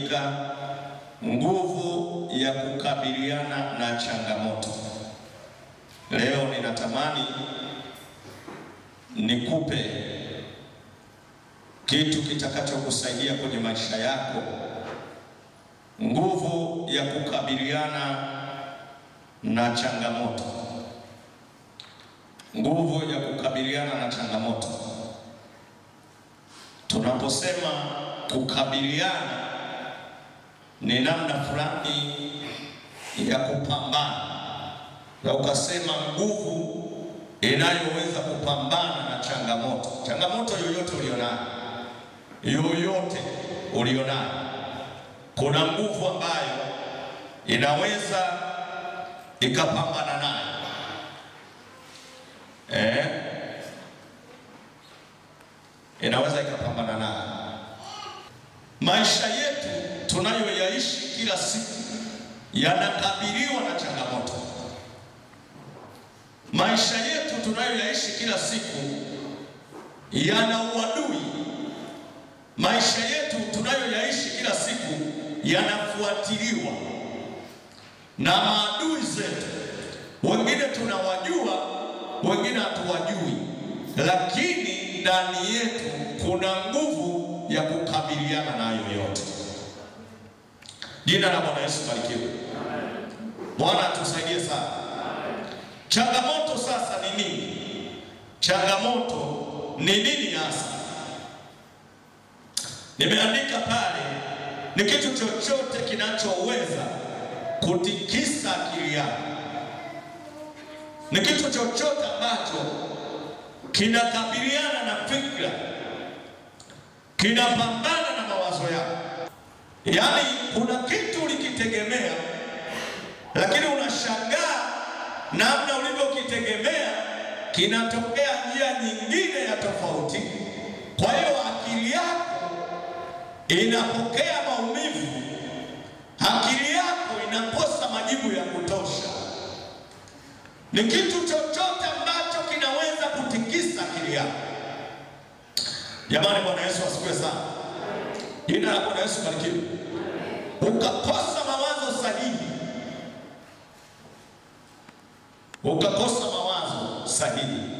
imeandika nguvu ya kukabiliana na changamoto. Leo ninatamani nikupe kitu kitakachokusaidia kwenye maisha yako, nguvu ya kukabiliana na changamoto, nguvu ya kukabiliana na changamoto. Tunaposema kukabiliana, ni namna fulani ya kupambana, na ukasema nguvu inayoweza kupambana na changamoto. Changamoto yoyote ulionayo, yoyote ulionayo, kuna nguvu ambayo inaweza ikapambana nayo eh, inaweza ikapambana nayo. Maisha yetu tunayoyaishi kila siku yanakabiliwa na changamoto. Maisha yetu tunayoyaishi kila siku yana uadui. Maisha yetu tunayoyaishi kila siku yanafuatiliwa na maadui zetu. Wengine tunawajua, wengine hatuwajui, lakini ndani yetu kuna nguvu ya kukabiliana nayo yote. Jina la Bwana Yesu barikiwe. Bwana atusaidie sana. Changamoto sasa ni nini? Changamoto ni nini hasa? Nimeandika pale, ni kitu chochote kinachoweza kutikisa akili yako, ni kitu chochote ambacho kinakabiliana na fikra, kinapambana na mawazo yako. Yaani kuna kitu ulikitegemea, lakini unashangaa namna ulivyokitegemea kinatokea njia nyingine ya tofauti. Kwa hiyo akili yako inapokea maumivu, akili yako inakosa majibu ya kutosha. Ni kitu chochote ambacho kinaweza kutikisa akili yako. Jamani, Bwana Yesu asifiwe sana. Jina la Bwana Yesu barikiwe. Ukakosa mawazo sahihi ukakosa mawazo sahihi.